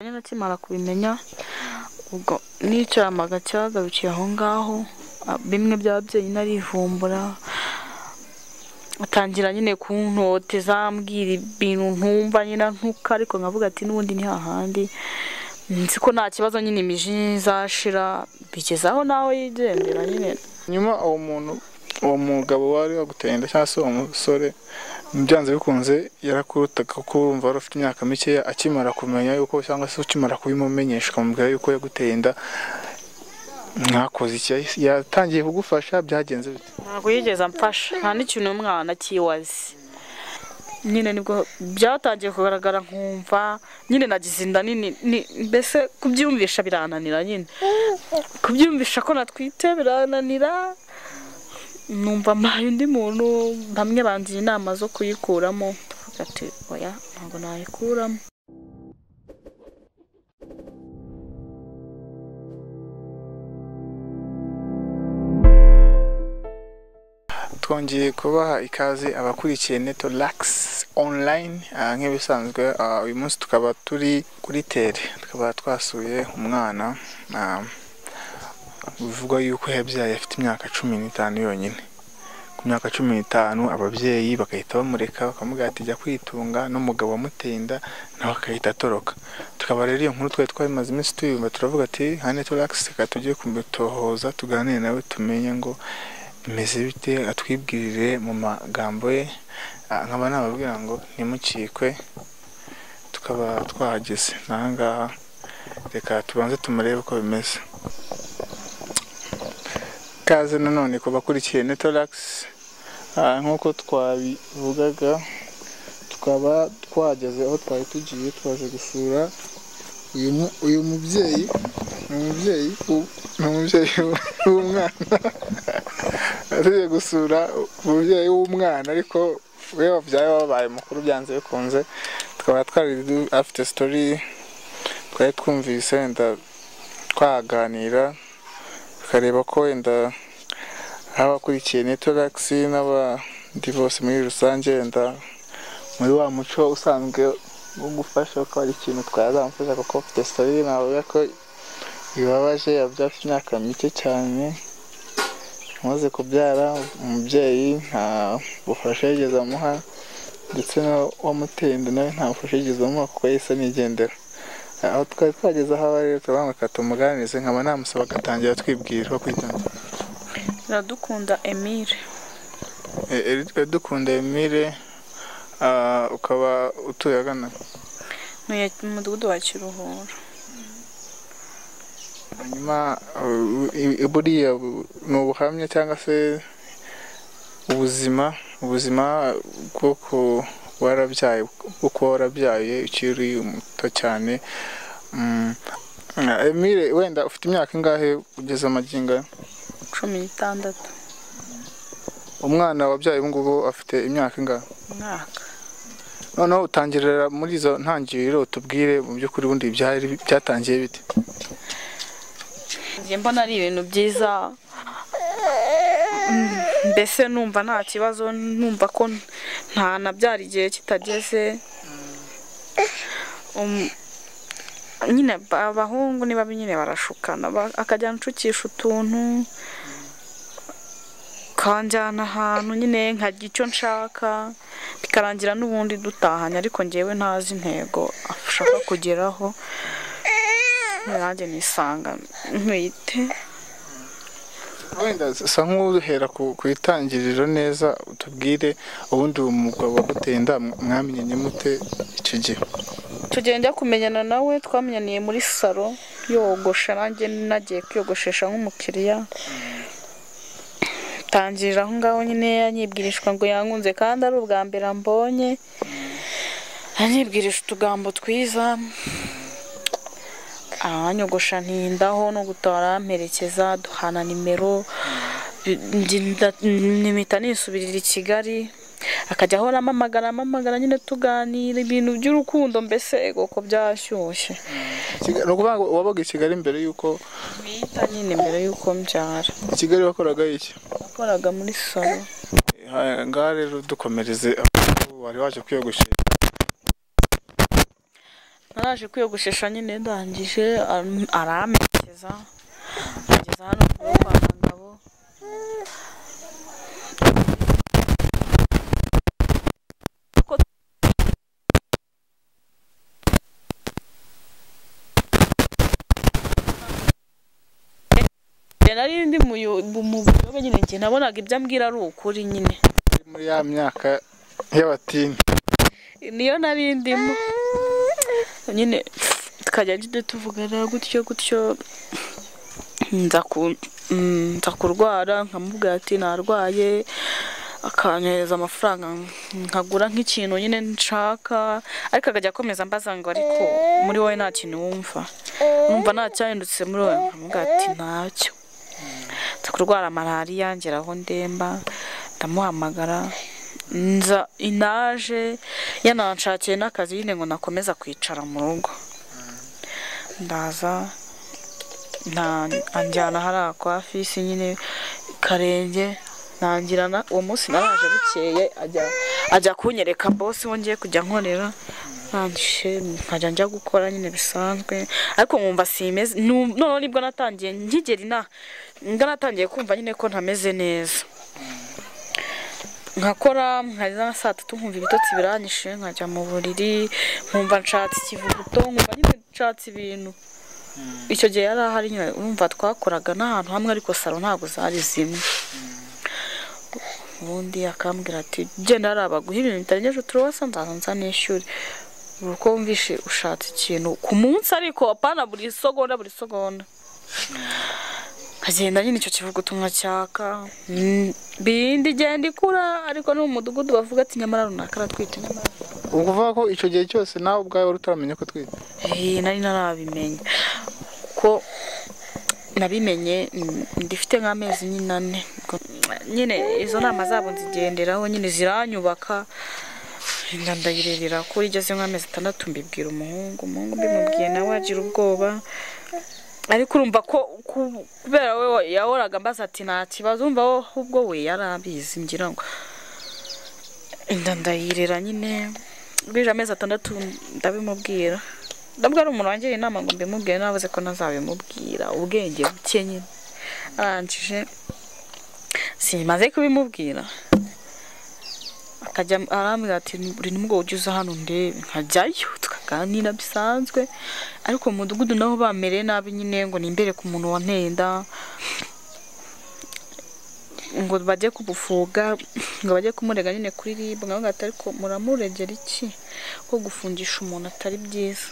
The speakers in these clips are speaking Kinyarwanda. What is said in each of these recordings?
akimara kubimenya ubwo nicaramaga cyagarukiye aho ngaho ah, bimwe byaba byonyine arivumbura atangira nyine kuntoteza ambwira ibintu ntumva nyine ntuka ariko nkavuga ati n'ubundi ni hahandi nzi ko nta kibazo nyine imijini izashira bigeze aho nawe yigendera nyine nyuma uwo muntu uwo mugabo wari waguteye inda cyangwa se uwo musore byanze bikunze yarakurutaga kuko urumva wari ufite imyaka mikeya akimara kumenya yuko cyangwa se ukimara kubimumenyesha ukamubwira yuko yaguteye inda mwakoze iki yatangiye kugufasha byagenze bite ntabwo yigeze amfasha nta n'ikintu umwana akiwaze nyine nibwo byatangiye kugaragara nkumva nyine nagize inda nini ni- mbese kubyumvisha birananira nyine kubyumvisha ko natwite birananira numva mbaye undi muntu bamwe bangira inama zo kuyikuramo ndavuga ati oya ntabwo nayikuramo twongeye kubaha ikaze abakurikiye neto lagisi online ah, nk'ibisanzwe ah, uyu munsi tukaba turi kuri tere tukaba twasuye umwana ah, bivugwa yuko yabyaye afite imyaka cumi n'itanu yonyine ku myaka cumi n'itanu ababyeyi bagahita bamureka bakamubwira ati jya kwitunga n'umugabo wamuteye inda nawe agahita atoroka tukaba rero iyo nkuru twari twabimaze iminsi tuyumva turavuga ati nka neto lagisi reka tujye kumutohoza tuganire nawe tumenye ngo bimeze bite atwibwirire mu magambo ye Ah, nkaba nababwira ngo ntimukikwe tukaba twahageze n'ahangaha reka tubanze tumurebe uko bimeze ikaze nanone ku bakurikiye netolax nk'uko twabivugaga tukaba twageze aho twari tugiye twaje gusura uyu mu- uyu mubyeyi ni umubyeyi w'u- ni umubyeyi w'umwana tujye gusura umubyeyi w'umwana ariko we wabyaye wababaye mukuru byanze bikunze tukaba twari du- afite sitori twari twumvise wenda twaganira tukareba ko wenda abakurikiye netolakisi n'abandi bose muri rusange wenda muri wa muco usanzwe wo gufasha ko hari ikintu twazamufasha kuko afite sitori navuga ko bibabaje yabyaye afite imyaka mike cyane amaze kubyara umubyeyi nta bufasha yigeze amuha ndetse n'uwamuteye inda nawe nta bufasha yigeze amuha kuko yahise anigendera aho twari twageze aho aba rero turavuga ngo tumuganirize nkaba namusaba agatangira atwibwira uko kwitanga iradukunda emile dukunda emile ah, ukaba utuye agana ntuye mu mudugudu wa kiruhura hanyuma uh, i- i- buriya bu- ni ubuhamya cyangwa se ubuzima ubuzima bwo ku- warabyaye bwo kuba warabyaye ukiri muto cyane Mm, ah, Emile wenda ufite imyaka ingahe ugeze amagingo aya? cumi n'itandatu umwana wabyaye ubu ngubu afite imyaka ingahe umwaka noneho utangirira muri izo ntangiriro utubwire mu by'ukuri ubundi byari byatangiye bite njye mbona ari ibintu byiza Mm, mbese numva nta kibazo numva ko nta nabyara igihe kitageze Um, nyine ba- abahungu ni babi nyine barashukana ba- akajya anshukisha utuntu kanjyana ahantu nyine nkarya icyo nshaka bikarangira n'ubundi dutahanye ariko ngewe ntazi intego ashaka kugeraho nanjye nisanga ntwite wenda sa nk'uhera ku ku itangiriro neza utubwire ubundi uwo mugabo waguteye inda mwamenyanye mute icyo gihe tugiye njya kumenyana nawe twamenyaniye muri salo yogosha nanjye nagiye kwiyogoshesha nk'umukiriya tangirira aho ngaho nyine anyibwirishwa ngo yankunze kandi ari ubwa mbere ambonye anyibwirisha utugambo twiza aranyogosha ntindaho no gutara amperekeza duhana nimero bi- ndi- nda- nimita nisubirira i kigali akajya ahora amamagara amamagara nyine tuganira ibintu by'urukundo mbese egoko byashyushye Kiga- ni ukuvuga ngo wabaga i kigali mbere y'uko bita nyine mbere y'uko mbyara i kigali wakoraga iki yakoraga muri salo Ha- ngaha rero dukomereze aho wari waje kwiyogoshesha naraje kwiyogoshesha nyine ndangije aram- aramperekeza ageza hano mu rugo kwa Kagabo Njye nari ndi muyo- mu buyobe nyine njye nabonaga ibyo ambwira ari ukuri nyine muri ya myaka y'abatini niyo nari ndimo nyine tukajya njye tuvugana gutyo gutyo nza ku- mm, nza kurwara nkamubwira ati narwaye akanyohereza amafaranga nkagura nk'ikintu nyine nshaka ariko akajya akomeza ambaza ngo ariko muri wowe nta kintu wumva numva nta cyahindutse muri wowe nkamubwira ati ntacyo nza kurwara malariya ngera aho ndemba ndamuhamagara nza inaje yananshakiye n'akazi nyine ngo nakomeza kwicara mu rugo ndaza nta- anjyana hariya kwa fisi nyine karenge ntangira na- uwo munsi naraje bukeye ajya ajya kunyereka bose wongeye kujya nkorera nangije nkajya njya gukora nyine bisanzwe ariko nkumva simeze nu- noneho nibwo natangiye nkigera inaha nibwo natangiye kumva nyine ko ntameze neza nkakora nkageza nka saa tatu nkumva ibitotsi biranyishe nkajya mu buriri nkumva nshatse ikivuguto nkumva nyine nshatse ibintu icyo gihe yari ahari nyine urumva twakoraga n'ahantu hamwe ariko salo ntabwo zari zimwe ubundi akambwira ati genda hariya baguha ibintu bitarengeje uturuwasa nzaza nza nishyure buri uko wumvishe ushatse ikintu ku munsi ariko apana buri segonda buri segonda nkagenda nyine icyo kivuguto nkacyaka Mm, bindi igenda ikura ariko no mu mudugudu bavuga ati nyamara runaka aratwite nyamara ukuvuga ko icyo gihe cyose nawe ubwawe wari utaramenya ko utwite Eh, nari narabimenya ko nabimenye mm, ndifite nk'amezi nyine ane Ubwo- nyine izo nama zabo nzigenderaho nyine ziranyubaka nda ndayirebera ko igeze nk'amezi atandatu mbibwira umuhungu umuhungu mbimubwiye nawe agira ubwoba ariko urumva ko ku- kubera we wa- yahoraga ambaza ati nta kibazo urumva we ahubwo we yari abizi ngira ngo inda ndayirera nyine bije amezi atandatu ndabimubwira ndabwo ari umuntu wangiriye inama ngo mbimubwire navuze ko ntazabimubwira ubwenge buke nyine arangije simaze kubimubwira akajya arambwira ati buri nimugoroba ujye uza hano ndebe nkajyayo tukaganira bisanzwe ariko mu mudugudu naho bamereye nabi nyine ngo nimbere ku muntu wanteye inda ngo bajye kumufunga ngo bajye kumurega nyine kuri rib nkaho ngata ariko muramuregera iki ko gufungisha umuntu atari byiza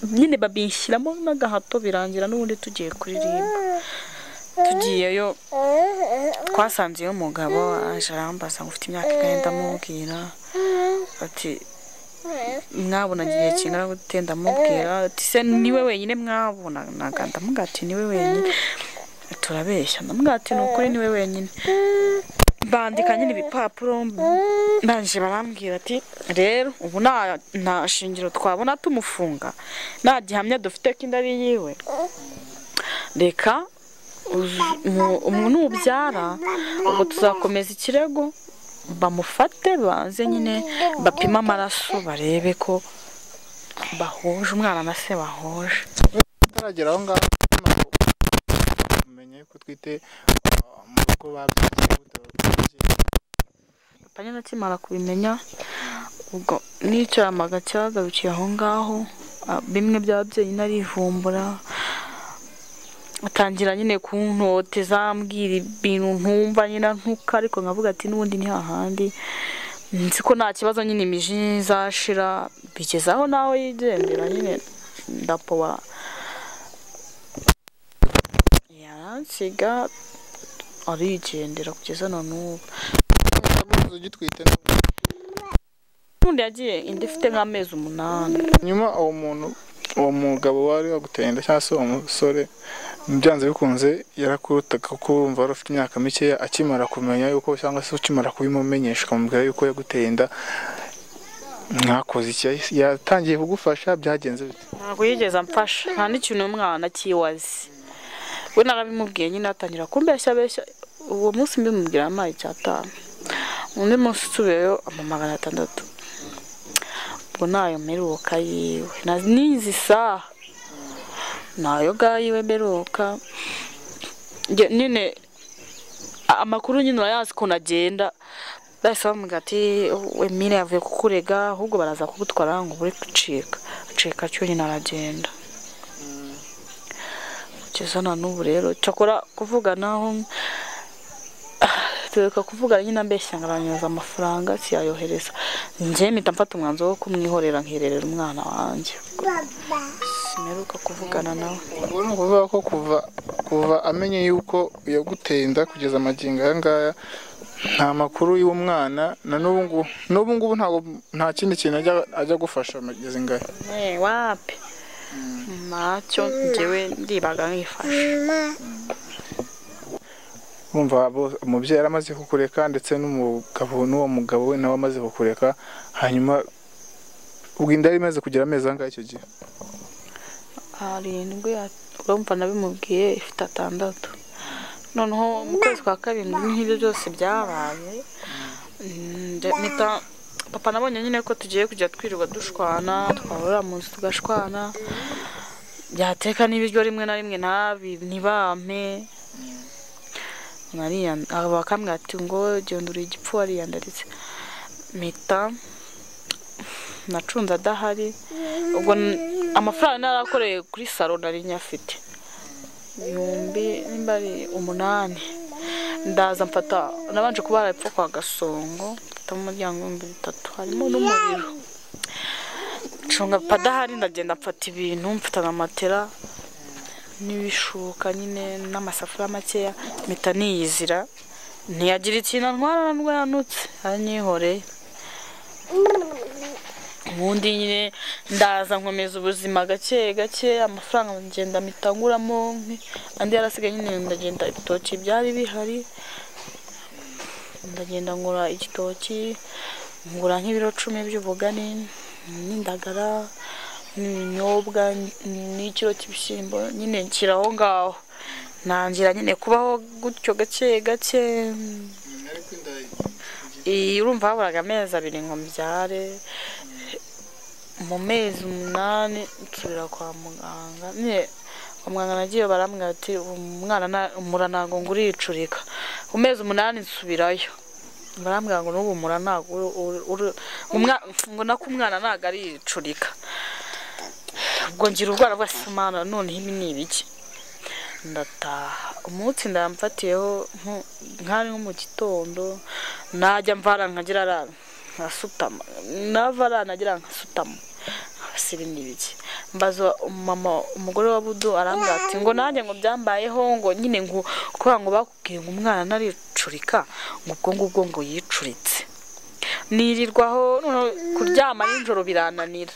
nyine babinshyiramo n'agahato birangira n'ubundi tugiye kuririmba tugiyeyo twasanzeyo umugabo aje arambaza ngo ufite imyaka ingahe ndamubwira ati mwabonanye igihe kingana gute ndamubwira ati se niwe wenyine mwabonanaga ndamubwira ati niwe wenyine turabeshya ndamubwira ati ni ukuri niwe wenyine bandika nyine ibipapuro ndangije barambwira ati rero ubu nta nta shingiro twabona tumufunga nta gihamya dufite ko inda ari yiwe reka uzu- mu- umu- nubyara ubwo tuzakomeza ikirego bamufate baze nyine bapime amaraso barebe ko bahuje umwana na se bahuje utaragera aho ngaho amaze kumenya ko utwite uh, mu rugo babyigiye gute babyigiye panye nakimara kubimenya ubwo n'icyamaga cyagarukiye aho ngaho ah, bimwe by'ababyeyi narivumbura atangira nyine kuntoteza ambwira ibintu ntumva nyine ntuka ariko nkavuga ati n'ubundi ni hahandi nzi ko nta kibazo nyine imijinya izashira bigeze aho nawe yigendera nyine ndapoba yaransiga arigendera kugeza na n'ubu Uramutse ugitwite nubwo. n'undi yagiye indi ifite nk'amezi umunani nyuma uwo muntu uwo mugabo wari waguteye inda cyangwa se uwo musore byanze bikunze yarakutaga kuko urumva wari ufite imyaka mikeya akimara kumenya yuko cyangwa se ukimara kubimumenyesha ukamubwira yuko yaguteye inda mwakoze iki yatangiye kugufasha byagenze bite ntabwo yigeze amfasha nta n'ikintu umwana akibaze we narabimubwiye nyine atangira kumbeshya beshya uwo munsi mbimubwira amaye icyatanu undi munsi usubiyeyo amamagana atandatu ubwo nayo mperuka yiwe na n'izi saha nayo ga yiwe mperuka Njye nyine a- amakuru nyine urayazi ukuntu agenda bahise bamubwira ati emile yavuye kukurega ahubwo baraza kugutwara ngo ubure gucika acika atyo nyine aragenda kugeza na n'ubu rero cyakora kuvuganaho tureka kuvuga nyine ambeshya nkaranyoza amafaranga siyayohereza njye mpita mfata umwanzuro wo kumwihorera nkirerera umwana wanjye simeruka kuvugana nawe ubu ni ukuvuga ko kuva kuva amenye yuko yaguteye inda kugeza amagingo aya ngaya nta makuru y'uwo mwana na n'ubu ngubu n'ubu ngubu ntabwo nta kindi kintu ajya ajya agufasha amagezi ngaya Eh, wapi ntacyo njyewe ndibaga nkifashe wumva bo- umubyeyi yaramaze kukureka ndetse n'umugabo n'uwo mugabo we nawe amaze kukureka hanyuma ubwo inda yari imaze kugira amezi angahe icyo gihe arindwi at- urumva nabimubwiye ifite atandatu noneho mu kwezi kwa karindwi nk'ibyo byose byabaye nde- mpita papa nabonye nyine ko tugiye kujya twirirwa dushwana twahurira mu nzu tugashwana byateka n'ibiryo rimwe na rimwe ntabi ntibampe nariyan- aba bakambwira ati ngo gendura igipfu wariyandaritse mpita nacunze adahari ubwo n- amafaranga narakoreye kuri salo nari nyafite ibihumbi nimba ari umunani ndaza mfata nabanje kuba harapfa kwa gasongo mfitamo umuryango w'ibihumbi bitatu harimo n'umuriro ncunga padahari ndagenda mfata ibintu mfata na matera n'ibishuka nyine n'amasafuriya makeya mpita niyizira ntiyagira ikintu antwara nubwo yanutse aranyihoreye ubundi nyine ndaza nkomeza ubuzima gake gake amafaranga ngenda mitanguramo andi yarasigaye nyine ndagenda ibitoki byari bihari ndagenda ngura igitoki ngura nk'ibiro cumi by'ubugari n'indagara n'ibinyobwa n'ikiro cy'ibishyimbo nyine nshyira aho ngaho ntangira nyine kubaho gutyo gake gake iyi urumva haburaga amezi abiri ngo mbyare mu mezi umunani nsubira kwa muganga nyine kwa muganga nagiye barambwira ati umwana na- umura ntabwo ngo uricurika mu mezi umunani nsubirayo barambwira ngo n'ubu umura ntabwo uri- uri- uri- umwa- ngo nako umwana ntabwo aricurika ubwo ngira ubwoba bwose umwana noneho ibi ni ibiki ndataha umunsi ndamfatiyeho nko- nk'ari nko mu gitondo najya mvara nkagira arara nkasutama nava arara nagira nkasutama hasi ibi ni ibiki mbaza umumama umugore wa budu arambwira ati ngo nanjye ngo byambayeho ngo nyine ngo kubera ngo bakubwiye ngo umwana ntaricurika ngo ubwo ngubwo ngo yicuritse nirirwaho noneho kuryama nijoro birananira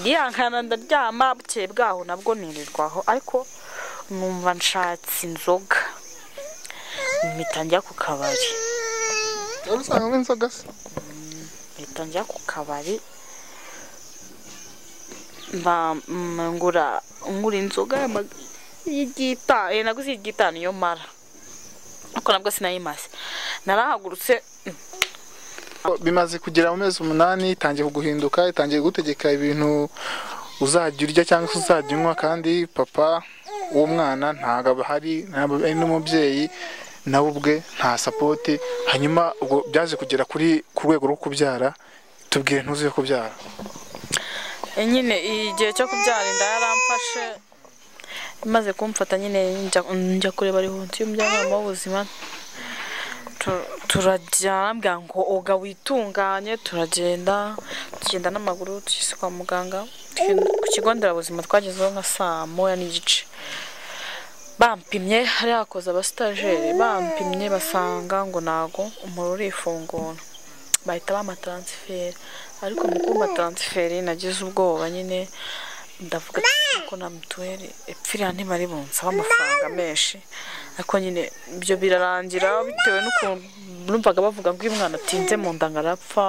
ndihangana ndaryama bukeye bwaho nabwo nirirwaho ariko numva nshatse inzoga mpita njya ku kabari wari usangamo inzoga se mpita njya ku kabari mba mm, ngura ngura inzoga y'ama- y'igita eh, naguze y'igita niyo mara ariko nabwo sinayimaze narahagurutse bimaze kugera mu mezi umunani itangiye kuguhinduka itangiye gutegeka ibintu uzajya urya cyangwa se uzajya unywa kandi papa w'umwana ntabwo aba ahari ntabwo ari n'umubyeyi nawe ubwe nta sapoti hanyuma ubwo byaje kugera kuri ku rwego rwo kubyara tubwire ntuzi yo kubyara E, nyine igihe cyo kubyara inda yaramfashe imaze kumfata nyine njya- njya kureba rehonsiyo umujyanama w'ubuzima Tu- turajya arambwira ngo oga witunganye turagenda tugenda n'amaguru tugeze kwa muganga twi- ku kigo nderabuzima twagezeho nka saa moya n'igice bampimye hari hakoze abasitajeri bampimye basanga ngo ntago umuriro urifungura bahita bampa taransiferi ariko mu kumpa taransiferi nagize ubwoba nyine ndavuga ati, ko na mituweli ipfirira ntibari bunsabe amafaranga menshi ariko nyine ibyo birarangira bitewe n'ukuntu numvaga bavuga ngo uyu mwana atinze mu nda ngo arapfa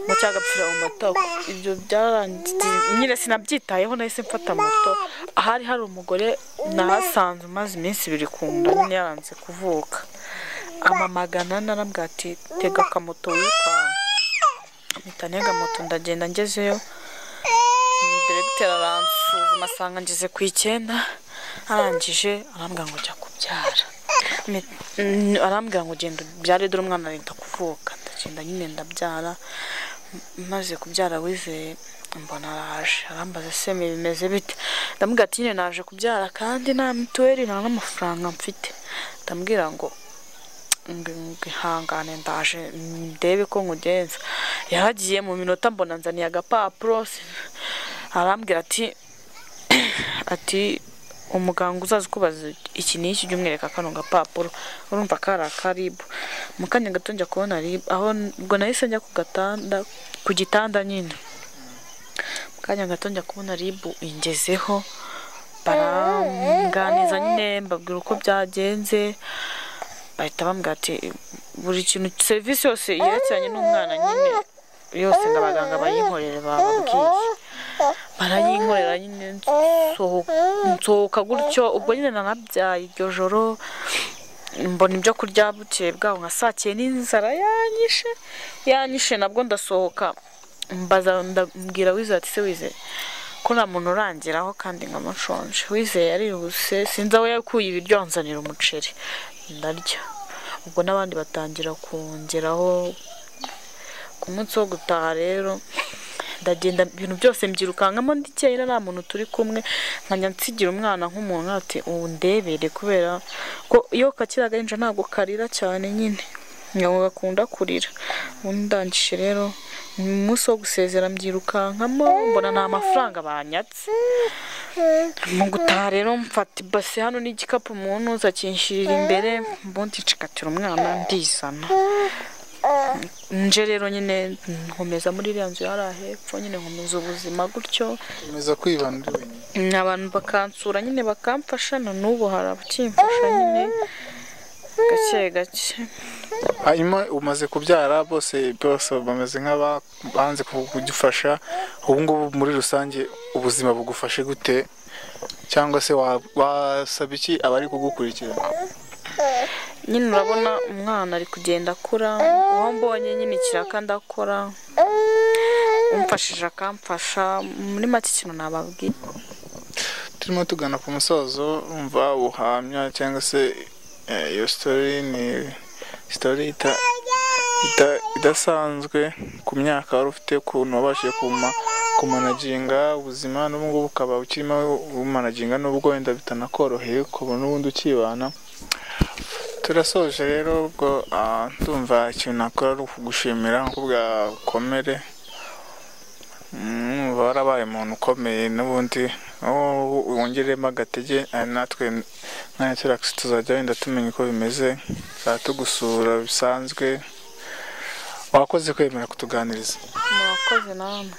ngo cyangwa agapfira mu matako ibyo byarangiye nyine sinabyitayeho nahise mfata moto ahari hari umugore nahasanze umaze iminsi ibiri ku nda nyine yaranze kuvuka amamagana narambwira ati tega akamoto wikanga mpita ntega moto ndagenda ngezeyo diregiteri aransuzuma asanga ngeze ku icyenda arangije arambwira ngo jya kubyara Mpi- mm, arambwira ngo genda ubyare dore umwana arenda kuvuka ndagenda nyine ndabyara M- maze kubyara wizeye mbona araje arambaza se "Me bimeze bite ndamubwira ati nyine naje kubyara kandi nta mituweli nta n'amafaranga mfite ndamubwira ngo ngihangane ndaje ndebe ko nkugenza yaragiye mu minota mbona nzaniye agapapuro si- arambwira ati ati umuganga uzaza kubaza iki n'iki jya umwereka kano gapapuro urumva kari akaribu mu kanya gato njya kubona ribu aho ubwo nahise njya ku gatanda ku gitanda nyine mu kanya gato njya kubona ribu ingezeho baranganiza nyine mbabwira uko byagenze bahita bambwira ati buri kintu serivisi yose yerekeranye n'umwana nyine yose ngo abaganga bayinkorere bababwiye barayinkorera nyine nsoho- nsohoka gutyo ubwo nyine nanabyaye iryo joro mbona ibyo kurya bukeye bwaho nka saa cyenda inzara yanyishe yanyishe nabwo ndasohoka mbaza ndabwira wizeye ati se wizeye ko nta muntu urangiraho kandi nkaba nshonje wizeye yarihuse sinzi aho yakuye ibiryo anzanira umuceri ndarya ubwo n'abandi batangira kongeraho ku munsi wo gutaha rero ndagenda ibintu byose mbyirukankamo ndikera nta muntu turi kumwe nkajya nsigira umwana nk'umuntu ati ubu ndebere kubera ko iyo kakira agahinja ntabwo karira cyane nyine ntabwo gakunda kurira ubundi ndangije rero mu munsi wo gusezera mbyirukankamo mbona nta mafaranga banyatse mu gutaha rero mfata ibase hano n'igikapu umuntu kinshyirira imbere ubundi ncikatira umwana ndizana nje rero nyine nkomeza muri iriya nzu yari ahepfo nyine nkomeza ubuzima gutyo nkomeza kwibana uri wenyine abantu bakansura nyine bakamfasha na n'ubu hari abakimfasha nyine gake gake hanyuma umaze kubyara bose bose bameze nk'abanze kugufasha ubu ngubu muri rusange ubuzima bugufashe gute cyangwa se wa- wasaba iki abari kugukurikira nyine urabona umwana ari kugenda akura uwo mbonye nyine ikiraka ndakora umfashije akamfasha muri make ikintu nababwiye turimo tugana ku musozo umva ubuhamya cyangwa se eh, iyo sitori ni sitori ita- ita- idasanzwe ku myaka wari ufite ukuntu wabashije kuma kumanaginga ubuzima n'ubu ngubu ukaba ukirimo umanaginga n'ubwo wenda bitanakoroheye ukaba n'ubundi ukibana turasoje rero ubwo ah, ndumva ikintu nakora ari ukugushimira kubwa komere Mm, warabaye umuntu ukomeye n'ubundi aho wongeremo agatege eh, natwe nka Netflix tuzajya wenda tumenya uko bimeze tuzajya tugusura bisanzwe wakoze kwemera kutuganiriza murakoze namwe